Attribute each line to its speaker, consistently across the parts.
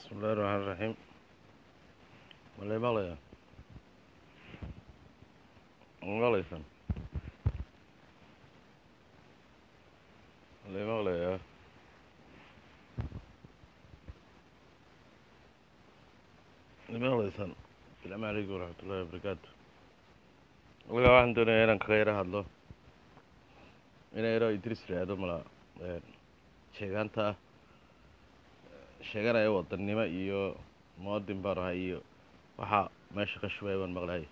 Speaker 1: bismillahi raxmaan raxiim malay maqlaya maqlaysan malay maqlaya maqlaysan asalaamu calaykum waraxmatullahi wabarakaatu walagaa waxaan doonaya inaan kaga yaro hadlo ina yaro idris raado mala sheegaanta sheeganaya wadannimo iyo muwadin baan ahay iyo waxaa meesha ka shubaya baan maqlahay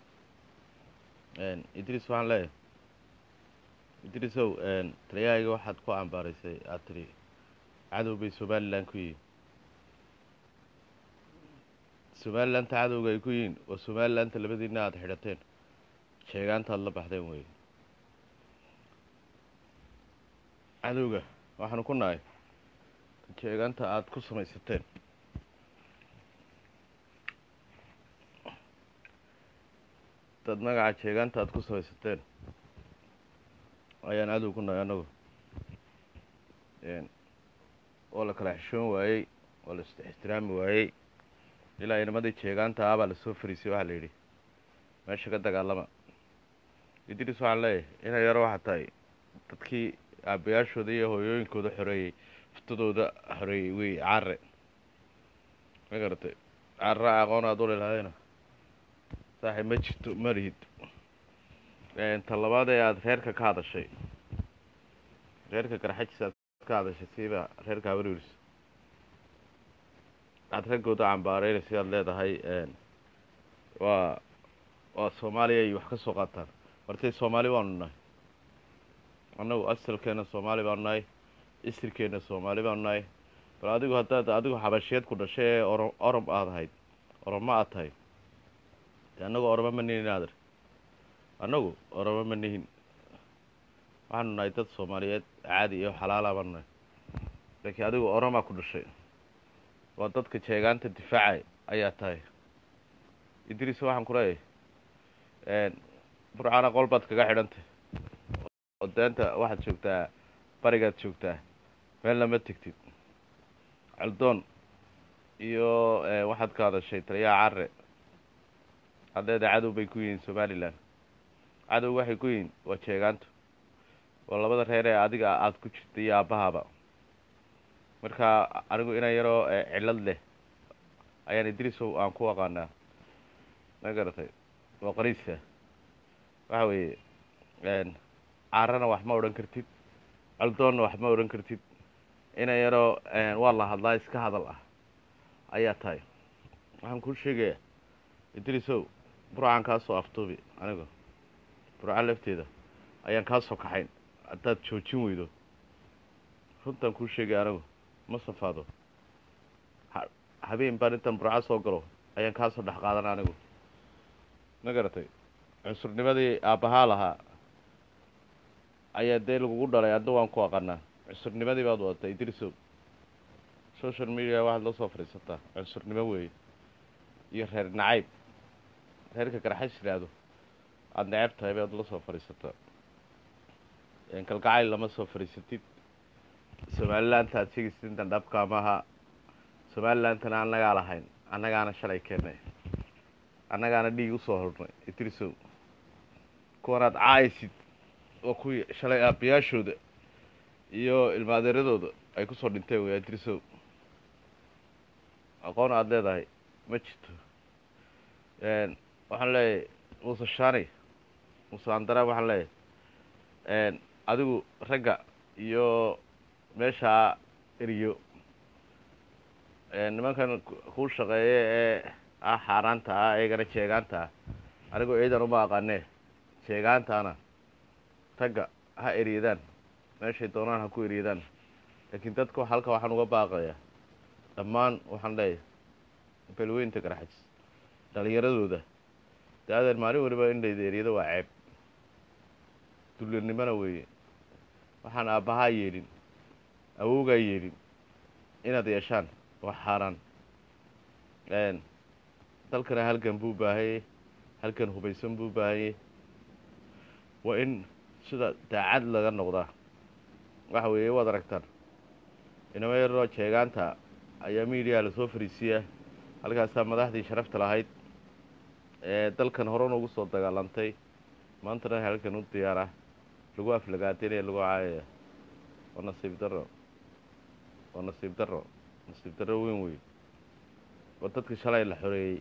Speaker 1: idris waxaan leeyahay idrisow taliyahayga waxaad ku cambaaraysay aad tidhi cadow bay somalilan ku yihiin somalilanta cadowga ay ku yihiin waa somalilanta labadiina aada xidhateen sheegaanta aada la baxdeen wey cadowga waxaanu ku nahay sheegaanta aada ku samaysateen dad magaca sheegaanta aada ku samaysateen ayaan cadow ku nahay annagu oo la kala xishoon waayey oo la ixtiraami waayey ilaa inamadii jeegaanta ah baa lasoo fariisay waxaa la yidhi meesha ka dagaalama idris waxaan leeyahay inay yaro waxaa tahay dadkii aabayaashooda iyo hooyooyinkooda xoreeyey fuftadooda xoreeyey wey care ma garatay carra aqoon aad u lelaadayna saaxib ma jirto ma lihid ta labaad ee aada reerka ka hadashay reerka garxajis aad ka hadashay siiba reerka habarwirs aada raggooda cambaareyna sidaad leedahay waa waa soomaaliya ay wax ka soo qaataan martay soomaali baanu nahay annagu asalkeena soomaali baanu nahay isirkeena soomaali baanu nahay bal adigu haddaad adigu xabashiyeed ku dhashay ee oro orom aad ahayd oromo aad tahay de annagu oromo ma nihin aadar annagu oromo ma nihin waxaanu nahay dad soomaaliyeed caadi iyo xalaala baanu nahay laakiin adigu oromaa ku dhashay waa dadka jeegaanta difaacay ayaa tahay idris waxaan ku leeyahay burcana qol baad kaga xidhantay oo deenta waxaad joogtaa barigaad joogtaa meelna ma tegtid caldoon iyo waxaad ka hadashay taliyaha care haddeeda cadow bay ku yihiin somalilan cadow waxay ku yihiin waa jeegaantu waa labada reer ee adiga aada ku jirta iyo aabbahaaba marka anigu inan yaroo cillad leh ayaan idrisow aan ku aqaanaa ma garatay waa qariiska waxa weeye caarana wax ma odhan kartid caldoonna wax ma odhan kartid inan yaroo waa la hadlaa iska hadal ah ayaa tahay waxaan kuu sheegayaa idrisow burcaan kaa soo aftuubi anigu burca lafteeda ayaan kaa soo kaxayn haddaad joojin weydo runtaan kuu sheegaya anigu ma safaado habeen baan intaan burco soo galo ayaan kaa soo dhex qaadan anigu ma garatay cunsurnimadii aabbahaa lahaa ayaa dee lagugu dhalay adna waan ku aqanaa cunsurnimadii baad wadatay idrisow social media waxaad la soo fadhiisataa cunsurnimo weeye iyo reer nacayb reerka garxays yidhaahdo aada necab tahay baad la soo fadhiisataa kalgacayl lama soo fadhiisatid somalilaanta aad sheegaysid intan dhabkaa maaha somalilandana annagaa lahayn annagaana shalay keennay annagaana dhiig usoo hornay idrisow kuwanaad caaysid waa kuwii shalay aabayaashooda iyo ilmaadeeradooda ay kusoo dhinteen wey idrisow aqoon aada leedahay ma jirto waxaan leeyahay muuse shani muuse andara waxaan leeyahay adigu ragga iyo meeshaa eriyo nimankan kuu shaqeeya ee ah xaaraanta ah eegana jeegaanta ah anigu ciidan uma aqaanee jeegaantaana ragga ha eryadaan meeshay doonaan ha ku eryadaan laakiin dadka halka waxaan uga baaqayaa dhammaan waxaan leeyahay belweynta garxajis dhalinyaradooda da-adeer maalin waliba in layda eryado waa ceeb dullinimona weeye waxaan aabbahaa yeelin awowgaa yeelin inaad yeeshaan waa xaaraan dalkana halgan buu baahayey halgan hubaysan buu baahayey waa in sida daacad laga noqdaa waxa weeye waad aragtaan inama yaroo jeegaanta ayaa miidiya lasoo fariisiyaa halkaasaa madaxdii sharafta lahayd ee dalkan horena ugu soo dagaalantay maantana halkan u diyaara lagu aflagaadeynaya lagu caayaya waa nasiib darro waa nasiib darro nasiib darro weyn wey oo dadka shalay la xoreeyey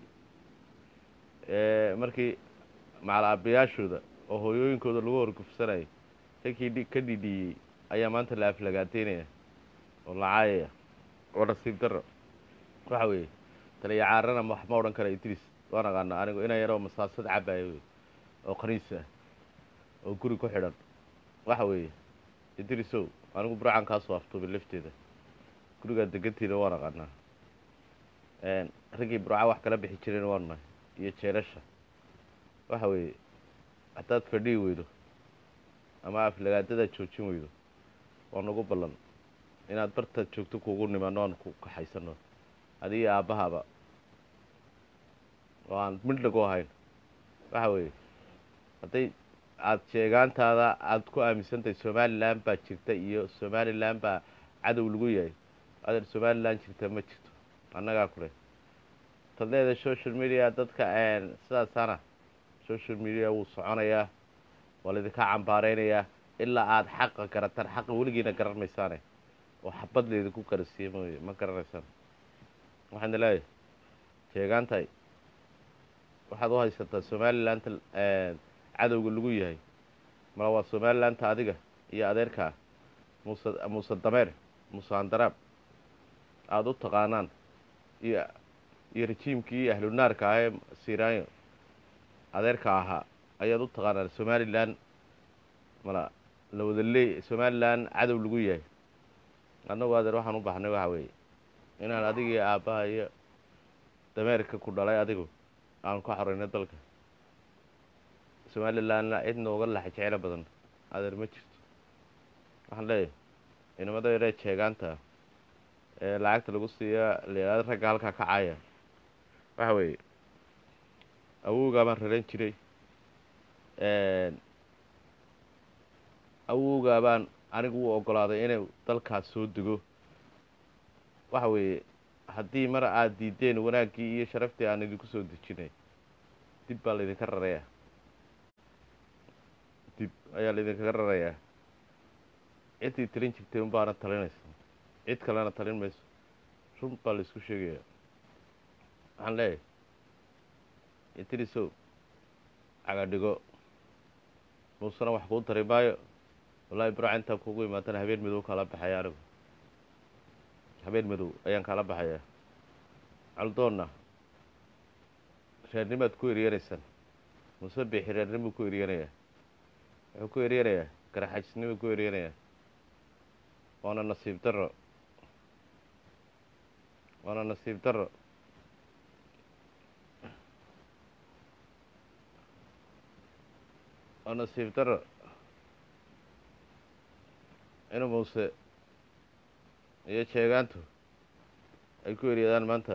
Speaker 1: ee markii macalaabayaashooda oo hooyooyinkooda lagu horgufsanayay rankii ka dhidhiiyey ayaa maanta la aflagaadeynaya oo la caayaya waa nasiib darro waxa weeye taliya caarana wax ma odhan kara idris waan aqaana anigu inaan yaroo masaasad cabaayo wey oo qaniis ah oo guri ku xidhan waxa weeye idrisow anigu burcan kaasoo aftuubay lafteeda gurigaa degantiina waan aqaanaa raggii burca wax kala bixi jireen waan nahay iyo jeelasha waxa weeye haddaad fadhihi weydo ama aflagaadada joojin weydo waa nagu ballan inaad bartaad joogto kugu nimanno aan ku kaxaysano adiga aabbahaba oo aan midhnagu ahayn waxa weeye hadday aada sheegaantaada aada ku aaminsantahay somalilan baa jirta iyo somalilan baa cadow lagu yahay adeer somalilan jirta ma jirto annagaa kule tadleeda social media dadka sidaasaana social media wuu soconayaa waa laydinka cambaareynayaa ilaa aada xaqa garataan xaqa weligiina garan maysaane oo xabad laydinku garasiiye mooye ma garanaysaan waxaana leeyahay sheegaantahay waxaad u haysataa somalilanta cadowga lagu yahay mala waa somalilanta adiga iyo adeerkaa muuse muuse dameer muuse handaraab aada u taqaanaan iyo iyo rejiimkii ahlunaarka ah ee siraanyo adeerka ahaa ayaad u taqaanaan somalilan mala la wada leey somalilan cadow lagu yahay annagu adeer waxaan u baxnay waxa weeye inaan adigii aabbaha iyo dameerka ku dhalay adigu aan ka xoreyno dalka somalilanna cid nooga laxa jecelo badan adeer ma jirto waxaan leeyahay inamada yaree jeegaanta ee lacagta lagu siiya leelaada ragga halkaa ka caaya waxa weeye awowgaa baan raran jiray awowgaa baan anigu u ogolaaday inay dalkaas soo dego waxa weeye haddii mar aada diideen wanaaggii iyo sharaftii aan idinku soo dejinay dib baa laydinka rarayaa dib ayaa laydinkaga rarayaa ciddii talin jirtay un baana talinaysa cid kalena talin mayso run baa la isku sheegayaa waxaan leeyahay idrisow cagadhigo muusena wax kuu tari maayo wallaahi burca intaan kugu imaatana habeen madow kala baxaya anigu habeen madow ayaan kala baxayaa caldoonna reernimaad ku eryanaysaan muuse biixi reernimuu ku eryanayaa wuxuu ku eryanayaa garaxajisnimuu ku eryanayaa waana nasiib darro waana nasiib darro waa nasiib darro inuu muuse iyo jeegaantu ay ku eryadaan maanta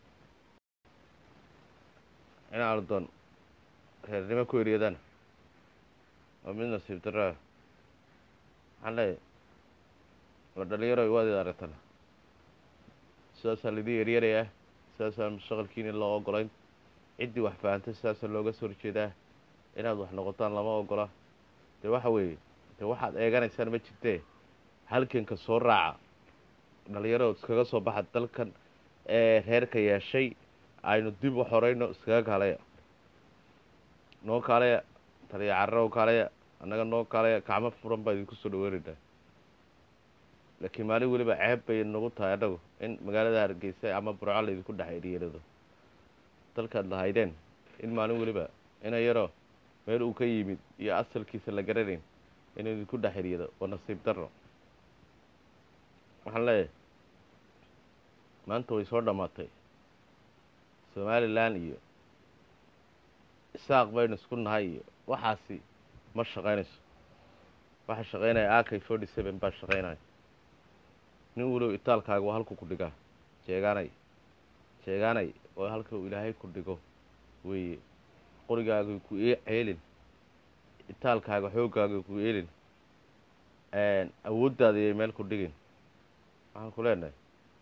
Speaker 1: in aldoon reernimo ku eryadaan waa mid nasiib darro ah waxaan leeyahay waa dhalinyaro waad id aragtana sidaasaa laidin eryanayaa sidaasaan mustaqalkiina loo ogolayn ciddii wax fahantay sidaasaa looga soo horjeedaa inaad wax noqotaan lama ogola dee waxa weeye dee waxaad eeganaysaan ma jirtee halganka soo raaca dhalinyaro iskaga soo baxa dalkan ee reerka yeeshay aynu dib u xoreyno iskaga kaalaya noo kaalaya taliya carro kaalaya annaga noo kaalaya gacmo furan baa idinku soo dhaweynaynaa laakiin maalin weliba ceeb bay nagu tahay annagu in magaalada hargeysa ama burco laydinku dhex eryeelado dalkaad lahaydeen in maalin weliba ina yaro meel uu ka yimid iyo asalkiisa la garanayn inuu idinku dhex eryado waa nasiib darro waxaan leeyahay maanta way soo dhammaatay somalilan iyo isaaq baynu isku nahay iyo waxaasi ma shaqaynayso waxa shaqaynaya akay forty seven baa shaqaynaya nin walow itaalkaaga waa halku ku dhigaa jeegaanay jeegaanay oo halka uu ilaahay ku dhigo weeye qorigaaga ku ceelin itaalkaaga xooggaaga ku eelin awooddaada iyay meel ku dhigin waxaan ku leenahay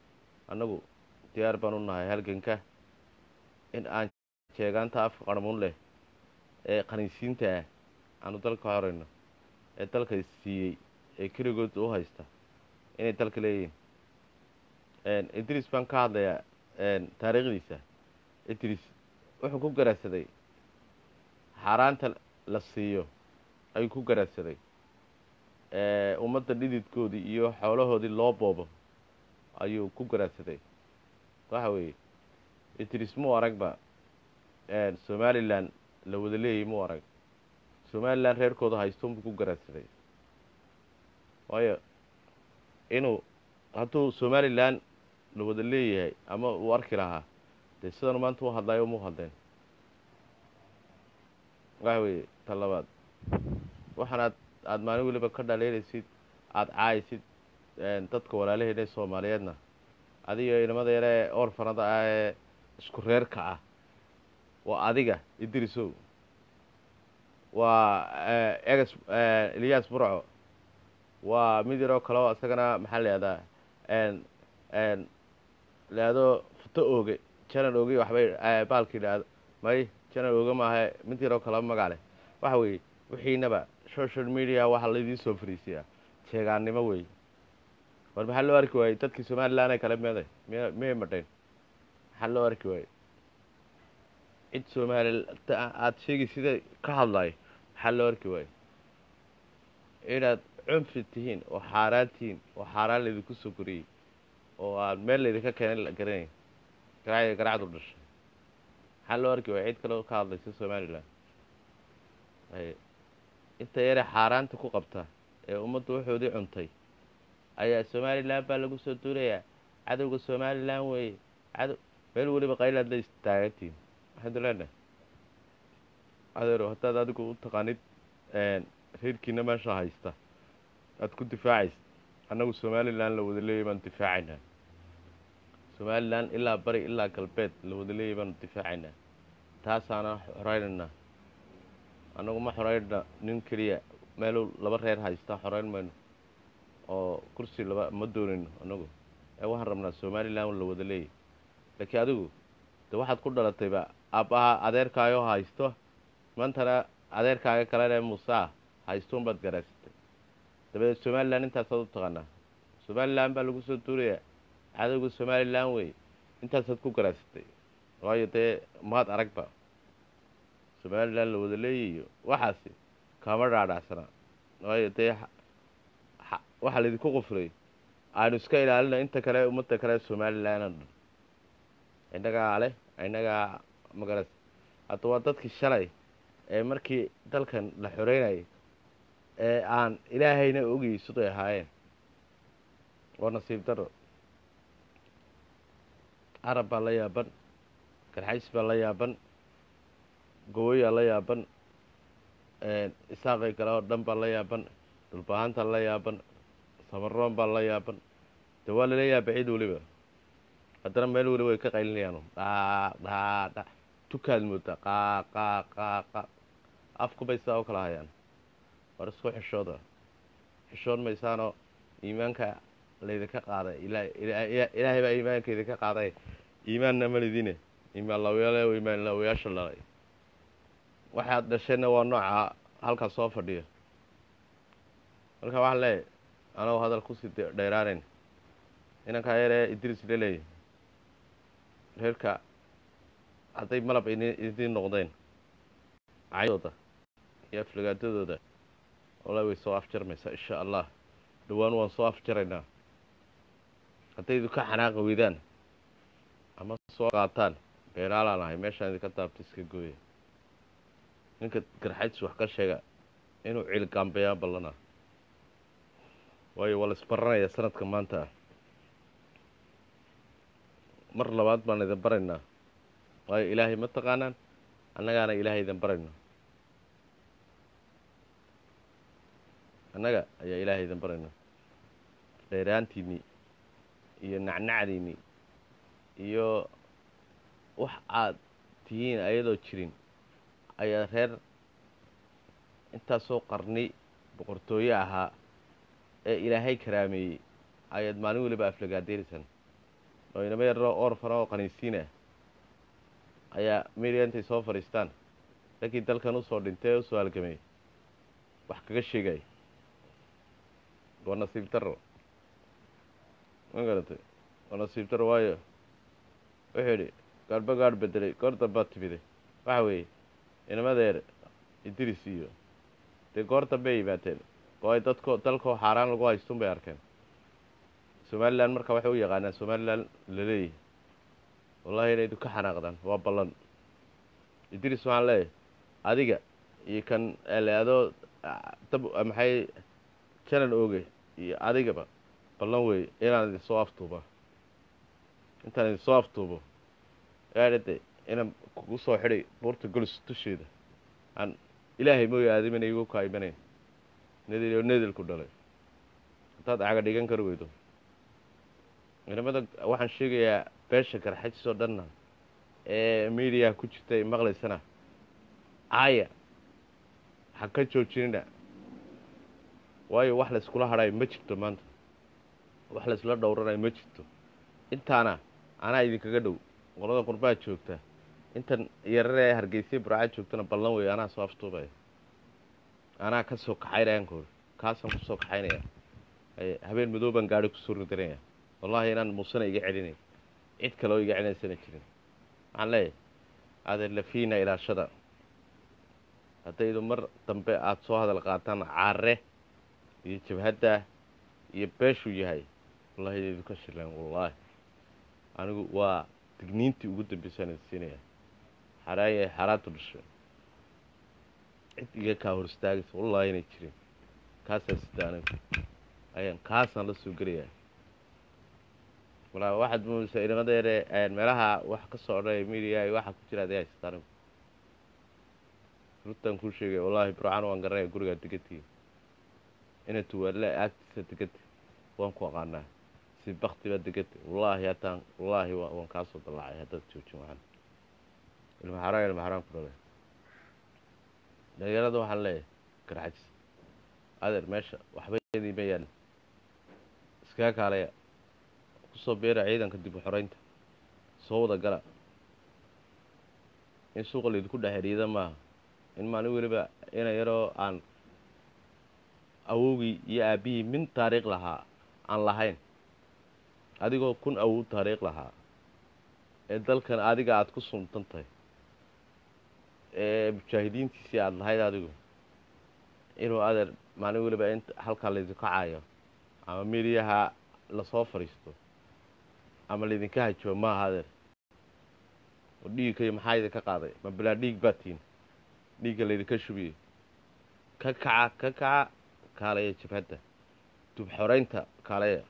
Speaker 1: annagu diyaar baan u nahay halganka in aan jeegaanta afka qarmuun leh ee qaniisiinta ah aanu dalka horeyno ee dalka siiyey ee keligood u haysta inay dalka leeyihiin idris baan ka hadlayaa taariikhdiisa idris wuxuu ku garaadsaday xaaraanta la siiyo ayuu ku garaadsaday ummadda dhididkoodii iyo xoolahoodii loo boobo ayuu ku garaadsaday waxa weeye idris muu aragba somalilan la wada leeyay muu arag somalilan reerkooda haystoonbuu ku garaadsaday waayo inuu hadduu somalilan la wada leeyahay ama uu arki lahaa dee sidanu maanta u hadlaayo muu hadleen waxa weeye ta labaad waxaan aad aada maalin weliba ka dhaleelaysid aada caaysid dadka walaalaheena ee soomaaliyeedna adiga inamada yare ee orfanada ah ee isku reerka ah waa adiga idrisow waa egas eliyas burco waa mid yaroo kale oo isagana maxaa la ihahdaa laado futo ooge janan ooge waxbay baalka yidhaahdo may janan ooge maaha mid yaroo kaleba magac leh waxa weeye wixiinaba social media waxaa laydii soo fariisiyaa jeegaannimo wey war maxaa loo arki waayey dadkii somalilan ee kale meeday m miyay madhayn maxaa loo arki waayey cid somaali aada sheegi sida ka hadlayo maxaa loo arki waayo inaad cunfi tihiin oo xaaraan tihiin oo xaaraan laydinku soo koriyey oo aad meel laydinka keenay la garanay garacya garacdu dhashay maxaa loo arki waaya cid kaleo ka hadlaysa somalilan inta yare xaaraanta ku qabta ee ummaddu waxoodii cuntay ayaa somalilan baa lagu soo duulayaa cadowga somalilan weeye cadow meel weliba qaylaad la istaagantihin waxaynu leenahay adeero haddaad adigu u taqaanid reerkiina meesha haysta aada ku difaacaysa annagu somalilan la wada leeyay baanu difaacaynaa somalilan ilaa bari ilaa galbeed la wada leeyay baanu difaacaynaa taasaana xoreynaynaa annagu ma xoreynna nin keliya meeluu laba reer haysta xoreyn mayno oo kursi laba ma doonayno annagu ee waxaan rabnaa somalilan la wada leeyay laakiin adigu de waxaad ku dhalatayba aabbaha adeerkaayoo haysto maantana adeerkaaga kalena muusaa haystoun baad garaasatay dabadeed somalilan intaasaad u taqaanaa somalilan baa lagu soo duulayaa cadowga somalilan wey intaasaad ku garaasatay waayo dee maad aragba somalilan la wada leeyayo waxaasi kama dhaadhacsanaa waayo dee waxaa laydinku qufray aynu iska ilaalina inta kale ummadda kale somalilan o dhan innagaa leh innagaa magaras hadda waa dadkii shalay ee markii dalkan la xoreynayay ee aan ilaahayna ogayy siday ahaayeen waa nasiib daro carab baa la yaaban garxays baa la yaaban gowoyaa la yaaban isaaqay kale oo dhan baa la yaaban dhulbahaanta la yaaban samaroon baa la yaaban de waa lala yaaba cid weliba haddana meel weliba way ka qaylinayaan dhaa dhaa dha tukaad moodaa qaa qaa qaa qa afkubay sidaa u kala hayaan war isku xishooda xishoon maysaanoo iimaanka laydinka qaaday ilaahay baa iimaanka idinka qaaday iimaanna malidine iimaan lawyale iimaan lawayaasha dhalay waxaad dhasheenna waa nooca halkaas soo fadhiya marka waxaan leeyahy anagoo hadal kusii dheeraanayn inankaa yaree idris leleey reerka hadday malab idiin noqdeen caydooda iyo aflagaadadooda walla way soo afjarmaysaa insha allah dhowaan waan soo afjaraynaa hadday idinka xanaaqi weydaan ama soo qaataan beeraalaan ahay meeshaan idinka daabta iska gooya ninka garxaydsi wax ka sheega inuu ciilgaambeeyaa ballanaa waayo waa la isbaranayaa sanadka maanta ah mar labaad baan idin baraynaa waayo ilaahay ma taqaanaan annagaana ilaahay idin barayno annaga ayaa ilaahay idin barayno dheeraantiinnii iyo nacnacdiinnii iyo wax aad tihiin ayadoo jirin ayaa reer intaasoo qarni boqortooye ahaa ee ilaahay karaameeyey ayaad maalin weliba aflagaadeeraysaan oo inama yaroo orfana oo qaniisiin ah ayaa media intay soo fadhiistaan raggii dalkan usoo dhintay ee usoo halgamay wax kaga sheegay waa nasiib daro ma garatay waa nasiib daro waayo wuxuu yidhi gaadhba gaadh bedelay goor dambaa timiday waxa weeye inamadeer idris iyo dee goor dambe ay yimaadeen oo ay dadko dalkoo xaaraan lagu haystun bay arkeen somalilan marka waxay u yaqaanaan somalilan laleeyahay wallahi inay ka xanaaqdaan waa ballan idris waxaan leeyahay adiga iyo kan leadoo dab maxay janan oge iyo adigaba ballan weeye inaan idin soo aftuuba intaan idin soo aftuubo eadhade inaan kugu soo xidhay buurta golis dusheeda aan ilaahay mooya aadamina igu kaa imanayn nedel oo nedelku dhalay haddaad caga dhigan kari weydo inamada waxaan sheegayaa beesha garxajis oo dhanna ee mediaha ku jirta ay maqlaysana caaya ha ka joojinina waayo wax layskula hadhayo ma jirto maanta wax laysla dhowranayo ma jirto intaana anaa idinkaga dhow qolada qurbaha joogta intan yarare ee hargeysa burca joogtana ballan weeye anaa soo aftuubaya anaa ka soo kaxaynaya ankoor kaasaan kusoo kaxaynaya habeen madow baan gaari kusoo ridanaya wallahi inaan muusena iga celinay cid kale oo iga celinaysana jirin waxaan leeyahay adeer lafiina ilaashada haddaydu mar dambe aada soo hadal qaataan caare iyo jabhadda iyo beeshuu yahay wallahi idaydu ka shileen wallaahi anigu waa digniintii ugu dambeysaan idin siinaya xaraan yahay xaaraantu dhashay cid iga kaa hor istaagaysa wallahi inay jirin kaasaan sida anigu ayaan kaasaan la soo gelayaa walaa waxaad muudaysaa inamada yare meelaha wax ka soo odhanaya media waxaa ku jira aday haysata anigu runtaan kuu sheegaya wallahi burcaan waan garanaya gurigaa degantii ina tuwaale agtiisa deganta waan ku aqaanaa si bakti baa deganta wallaahi hataan wallaahi waan kaasoo dallacay haddaad joojin waxaan ilma xaraan ilma xaraan ku dhalay dhalinyarada waxaan leeyahay garxajis adeer meesha waxba idiima yaal iskaga kaalaya kusoo beera ciidanka dib u xoreynta soo wada gala in suuqa laydinku dhex xidhiida maaha in maalin weliba ina yaroo aan awowgii iyo aabbihii min taariikh lahaa aan lahayn adigoo kun awow taariikh lahaa ee dalkan adiga aada ku suntan tahay ee mujaahidiintiisii aada lahayd adigu inuu adeer maalin weliba in halkaa laydinka caayo ama mediyaha lasoo fadhiisto ama laydinka hajibo maaha adeer oo dhiigkayo maxaa idinka qaaday ma bilaa dhiig baa tiin dhiigga laydinka shubiyey ka kaca ka kaca kaalaya jabhadda dub xoreynta kaalaya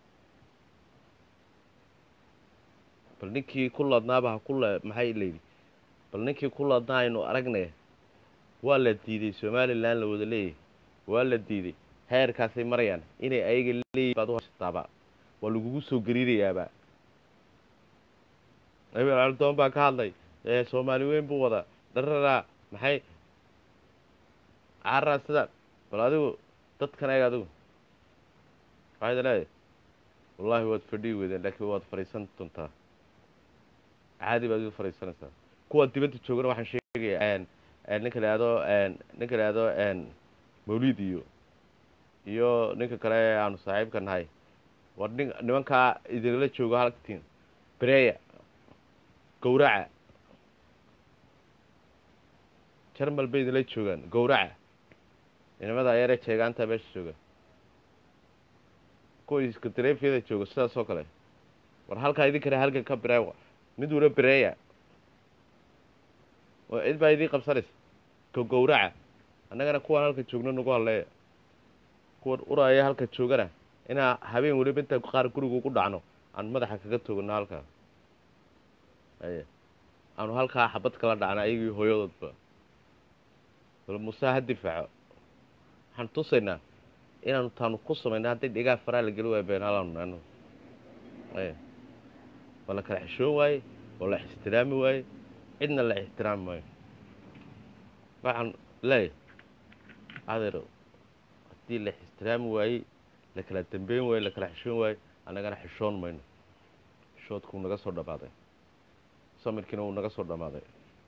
Speaker 1: bal ninkii ku ladnaaba ha ku le maxay layidhi bal ninkii ku ladnaa aynu aragnay waa la diiday somalilan la wada leeyahay waa la diiday heerkaasay marayaan inay ayaga leeyihin baad uhasataaba waa lagugu soo gariirayaaba abel aldoon baa ka hadlay soomaali weyn buu wadaa dhararaa maxay cararaa sidaan bal adigu dadkan eeg adigu waxayd leedahay wallaahi waad fadhihi weydeen laakiin waad fadhiisan doontaa caadi baad igu fadhiisanaysaa kuwa dibadda joogana waxaan sheegayaa ninka la ihahdo ninka la ihahdo mawlid iyo iyo ninka kale ee aanu saaxiibka nahay war nin nimankaa idinla joogo halktiin bereya gawraca jarmal bay idinla joogaan gawraca inamada ayare jeegaanta meesha jooga kuwa iska dareefyada jooga sidaas oo kale war halkaa idinkana halkan ka bireewa mid wula bireeya oo cid baa idiin qabsanaysa ka gawraca annagana kuwaan halka joogno nagu halleeya kuwan uraaya halka joogana inaa habeen weliba intaan qaar guriga ugu dhacno aan madaxa kaga toogano halkaa aye aanu halkaa xabad kala dhacno ayagii hooyadoodba bal muuse ha difaaco waxaan tusaynaa inaanu taanu ku samayna hadday dhigaa faraa la geli waaya beenaalaanu anu aye waa la kala xishoon waaye oo la ixtiraami waaye cidna la ixtiraami maayo waxaan leeyahay adeero haddii la ixtiraami waayey la kala dambeyn waaye la kala xishoon waaye annagana xishoon mayno xishoodku wuu naga soo dhammaaday samirkiina wuu naga soo dhammaaday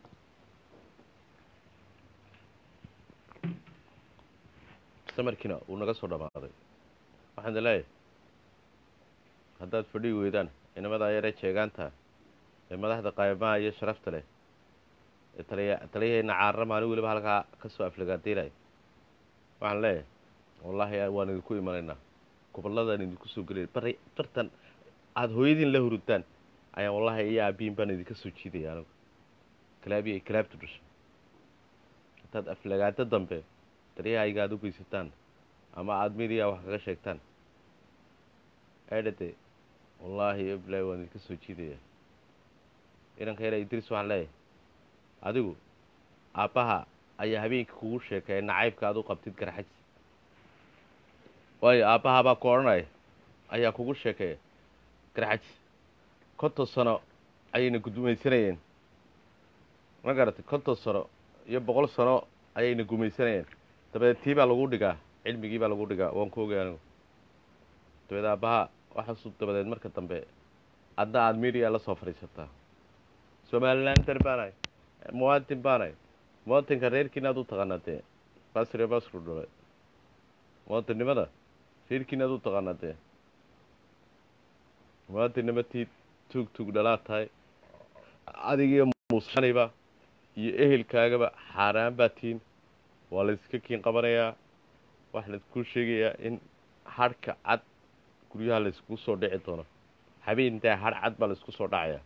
Speaker 1: samirkiina wuu naga soo dhammaaday waxaan idin leeyahay haddaad fadhigi weydaan inamadaa yaree jeegaanta ee madaxda qaymaha iyo sharafta leh ee taliya taliyaheenna caarra maalin weliba halkaa ka soo aflagaadiinaya waxaan leeyahay wallaahi waan idinku imanaynaa gobolladaan idinku soo gelaya bari bartan aada hooyadiin la hurudtaan ayaan wallaahi iyo aabiin baan idinka soo jiidaya anigu kalaabiya kalaabtu dhashay haddaad aflagaado dambe daryahayga aada u geysataan ama aada midiya wax kaga sheegtaan eedhade wallaahi eblaahi waan idinka soo jiidaya inanka yara idris waxaan leeyahay adigu aabbaha ayaa habeenkii kugu sheekaya nacaybka aad u qabtid garxajs waayo aabbahabaa ku odhanaya ayaa kugu sheekeeya garxajs konton sano ayayna gudumaysanayeen ma garatay konton sano iyo boqol sano ayayna gumaysanayeen dabadeed tii baa lagu dhigaa cilmigii baa lagu dhigaa waan ku ogay anigu dabeed aabbaha waxaasu dabadeed marka dambe adna aada midiya la soo fadhiisataa somalilander baanahay muwaadin baanahay muwaadinka reerkiina aad u taqaanaa dee basre basru dhulay muwaadinnimada reerkiina aad u taqaanaa dee muwaadinnimo tii tuug tuug dhalaad tahay adigiyo muusaniba iyo ehelkaagaba xaaraan baa tiin waa layska kiin qabanayaa waxaa laiskuu sheegayaa in hadhka cad guryaha layskugu soo dhici doono habeentaa hadh cad baa laysku soo dhacayaa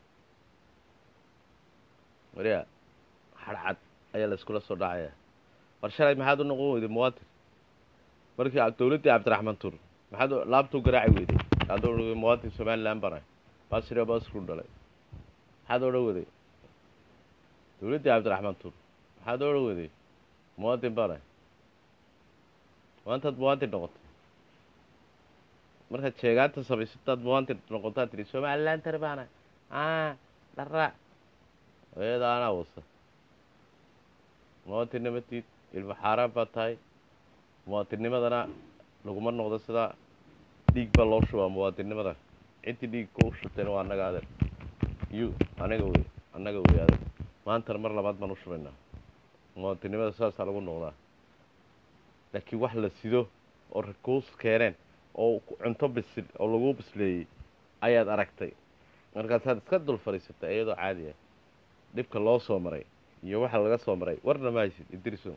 Speaker 1: wariya hadh cad ayaa layskula soo dhacayaa war shalay maxaad u noqon weyday muwaadin markii dowladdii cabdiraxmaan tuur maxaad laabtuu garaaci weyday aad o muwaadin somalilan banahay basrio basru dhalay maxaad odhan weday dowladdii cabdiraxmaan tuur maxaad odhan weday muwaadin banahay maantaad muwaadin noqotay markaad sheegaanta samaysataad muwaadin noqotaad tidhi somalilan tar baanahay a dhara eeda anaa wasa muwaadinnimatiid ilmo xaaraan baa tahay muwaadinnimadana laguma noqdo sidaa dhiig baa loo shubaa muwaadinnimada ciddii dhiigka u shubtayna waa annaga adeer yu anaga wey annaga wey adeer maantana mar labaad baan u shubaynaa muwaadinnimada saasaa lagu noqdaa laakiin wax la sido oo rakuus keeneen oo cunto bisil oo lagu bisleeyey ayaad aragtay markaasaad iska dul fadhiisatay iyadoo caadi ah dhibka loo soo maray iyo waxa laga soo maray warna ma haysid idriso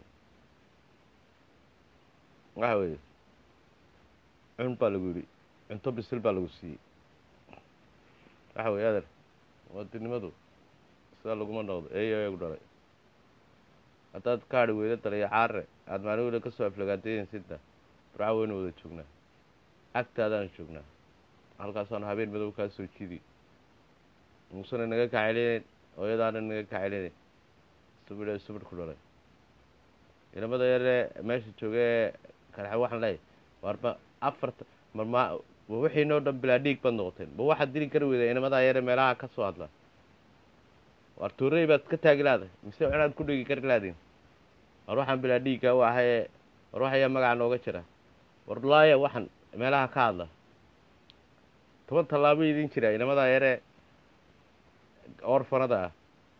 Speaker 1: waxa weeye cun baa lagu yidhi cunto bisil baa lagu siiyey waxa weye adeer muwaadinnimadu sidaa laguma noqdo eeyo eegu dhalay haddaad kaadhi weyda dalayo caare aada maalin weyda ka soo aflagaadayeensidna barca weynu wada joognaa agtaadaan joognaa halkaasaanu habeen madow kaa soo jidi muusena naga kacelinayn hooyadaana naga kacelinayn subidhe subidh ku dhalay ilamada yaree meesha joogee kalexe waxaan leeyahy war ma afarta mar ma ma wixiinoo dhan bilaa dhiig baad noqoteen ma waxaad dili kari weyda inamadaa yare meelaha ka soo hadla war tuurey baad ka taagi laadahay mise inaad ku dhigi kari laadiin war waxaan bilaa dhiigga u ahayee war waxayaa magaca nooga jira war laaya waxaan meelaha ka hadla toban tallaabo idin jira inamadaa yaree orfanada ah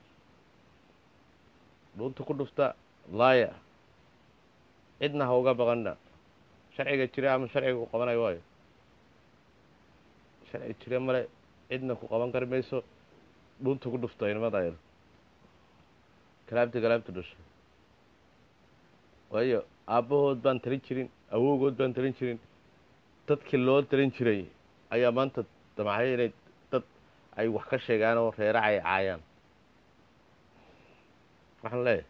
Speaker 1: dhuunta ku dhufta laaya cidna ha uga baqana sharciga jira ama sharciga ku qabanayo waayo sharci jira male cidna ku qaban kari mayso dhuunta ku dhufta inamada yar kalaabta kalaabta dhashay waayo aabbahood baan talin jirin awowgood baan talin jirin dadkii loo talin jiray ayaa maanta damacyo inay dad ay wax ka sheegaan oo reeraca ay caayaan waxaan leeyahay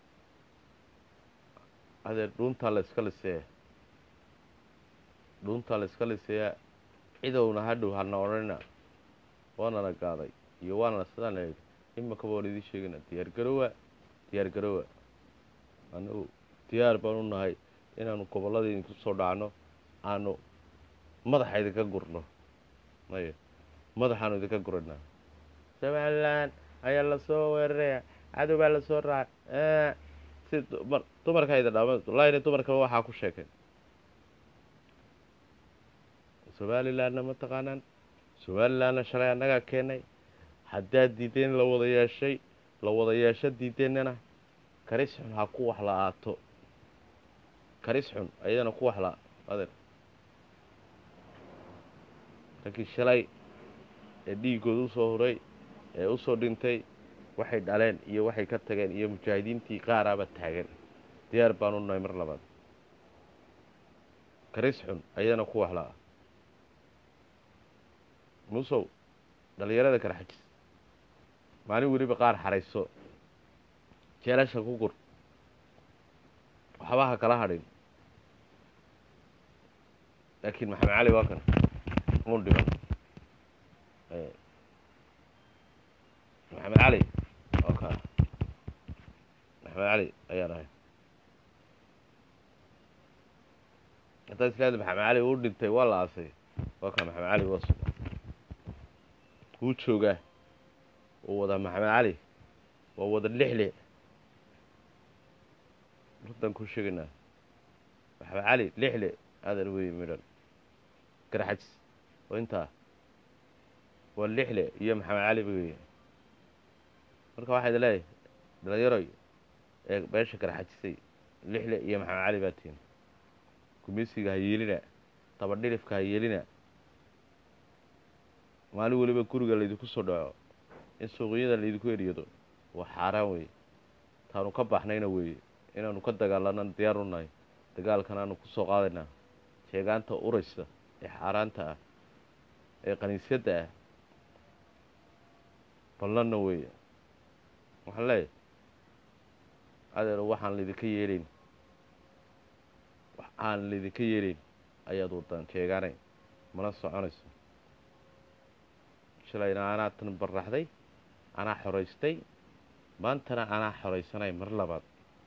Speaker 1: adeer dhuuntaa la iska liseeya dhuuntaa la iska liseeyaa cidowna hadhow hana odhanina waanana gaaday iyo waanana sidaan la yidhi imakaba waan idiin sheegayna diyaar garowa diyaar garowa anagu diyaar baan u nahay inaanu gobollada idinku soo dhacno aanu madaxa idinka gurno maya madaxaanu idinka guranaa somalilan ayaa lasoo weeraraya cadow baa lasoo raacay si dumar dumarkayda dhama laayna dumarkaba waxaa ku sheekay somalilandna ma taqaanaan somalilandna shalay annagaa keennay haddaad diideen la wada yeeshay la wada yeesho diideennana karis xun ha ku wax la-aato karis xun ayadana ku wax la adeer rankii shalay ee dhiiggooda usoo huray ee usoo dhintay waxay dhaleen iyo waxay ka tageen iyo mujaahidiintii qaaraaba taagan diyaar baanu nahay mar labaad karis xun ayadana ku wax la-a muusow dhallinyarada kala xajis maalin weliba qaar xarayso jeelasha ku gur waxba ha kala hadhin laakiin maxamed cali waa kan uun dhiman maxamed cali oo ka maxamed cali ayaan ahay haddaa islaada maxamed cali uu dhintay waa la aasay waa ka maxamed cali waa suga wuu joogaa wuu wadaa maxamed cali waa wada lixle runtan ku sheegaynaa maxamed cali lixle adeer wey midhan garxajis oo intaa waa lixle iyo maxamed cali wey marka waxaa idin leeyahay dhalinyaroy ee beesha garxajisay lixle iyo maxamed cali baa tihin gumeysiga ha yeelina dabadhilifka ha yeelina maalin weliba guriga laydinku soo dhaco in suuqyada laydinku eriyado waa xaaraan weeye taanu ka baxnayna weeye inaanu ka dagaalana diyaar u nahay dagaalkan aanu ku soo qaadaynaa sheegaanta uraysa ee xaaraanta ah ee qaniisyadda ah ballanna weeye waxaan leeyahay adeer waxaan laydinka yeelayn wax aan laydinka yeelayn ayaad wadaan sheegaanay mana soconayso shalayna anaa tan baraxday anaa xoraystay maantana anaa xoraysanay mar labaad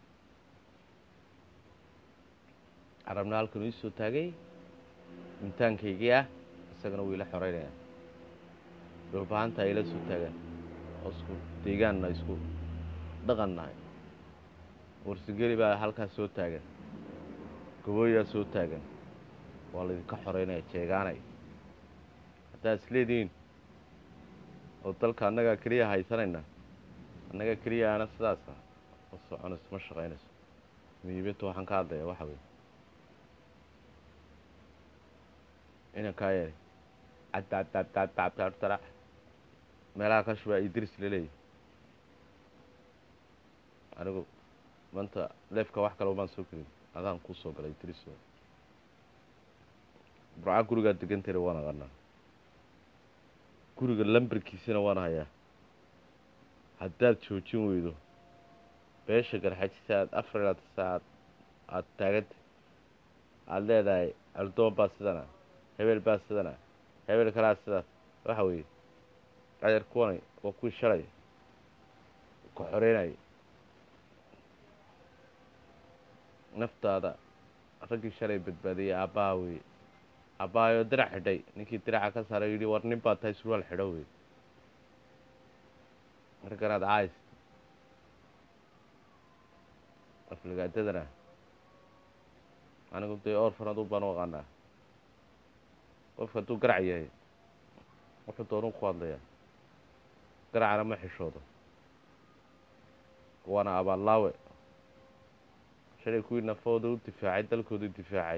Speaker 1: carabna halkanuu ii soo taagay imitaankaygii ah isagana wuu ila xoreynaya dhulbahanta ay ila soo taagaan oo isku deegaanna isku dhaqan nahay warsigeli baa halkaas soo taagan gabooyaa soo taagan waa laydinka xoreynaya jeegaanay haddaad isleedihiin oo dalka annagaa keliya haysanayna annaga keliya ana sidaasa ma soconayso ma shaqaynayso miibinta waxaan ka hadlaya waxa weye inankaa yeelay cadcadcadcadcadcadtara meelaha ka shubaa idris laleeyahy anigu maanta leefka wax kale umaan soo gelin adaan kuu soo galay idris burca gurigaa degantayna waan aqanaa guriga lambarkiisana waan hayaa haddaad joojin weydo beesha garxajisa aad afar ilaad saacaad aada taaganta aada leedahay aldoon baa sidana hebel baa sidana hebel kalaa sidaas waxa weeye adeer kuwanay waa kuwii shalay ka xoreynaya naftaada raggii shalay badbaadiyay aabbaha weye aabbahayo dirac xidhay ninkii diraca ka saaray yidhi war nin baa tahay surwaal xidho wey markanaad caayis afligaadadana anigu dee orfan aduu baan u aqaanaa qofka hadduu garac yahay wuxuu doonuu ku hadlayaa garacana ma xishoodo waana abaallaawe shalay kuwii nafooda u difaacay dalkooda difaacay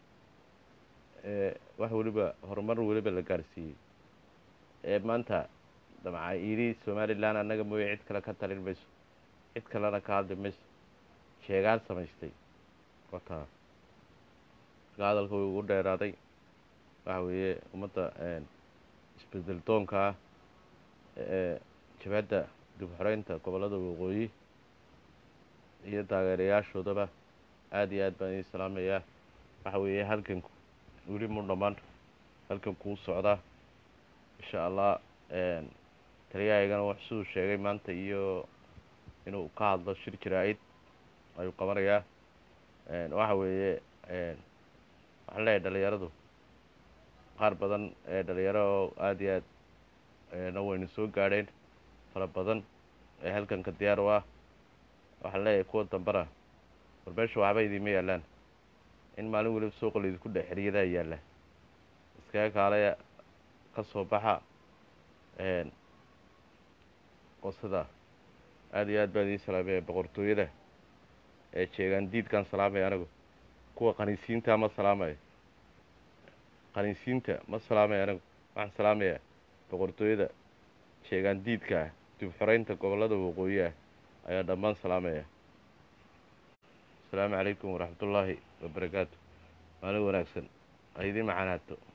Speaker 1: ee wax weliba horumar weliba la gaarsiiyey ee maanta damca yidhi somalilan annaga mooye cid kale ka talin mayso cid kalena ka hadli mayso sheegaan samaystay wataa marka hadalka way ugu dheeraaday waxa weeye ummadda isbedel doonka ah ee jabhadda dib xoreynta gobollada waqooyi iyo taageerayaashoodaba aada iyo aad baan idin salaamayaa waxa weeye halganku weli mu dhammaan halgankuu socdaa insha allah taliyahaygana wax siduu sheegay maanta iyo inuu ka hadlo shir jaraa-id ayuu qabanayaa waxa weeye waxaan leeyahay dhalinyaradu qaar badan ee dhalinyaro oo aada iyo aad na wayna soo gaadheen fara badan ee halganka diyaar u ah waxaan leeyahay kuwa dambana war meesha waxba idiima yaallaan in maalin weliba suuqa laydinku dhex xeriyadaa yaalla iskaga kaalaya ka soo baxa oo sidaa aada iyo aad baan idiin salaamaya boqortooyada ee jeegaan diidkaan salaamaya anigu kuwa qaniisiinta ma salaamayo qaniisiinta ma salaamayo anigu waxaan salaamayaa boqortooyada jeegaan diidka ah dib xoreynta gobollada waqooyi ah ayaa dhammaan salaamaya asalaamu calaykum waraxmatullaahi wabarakaatu maalin wanaagsan ha idiin macanaato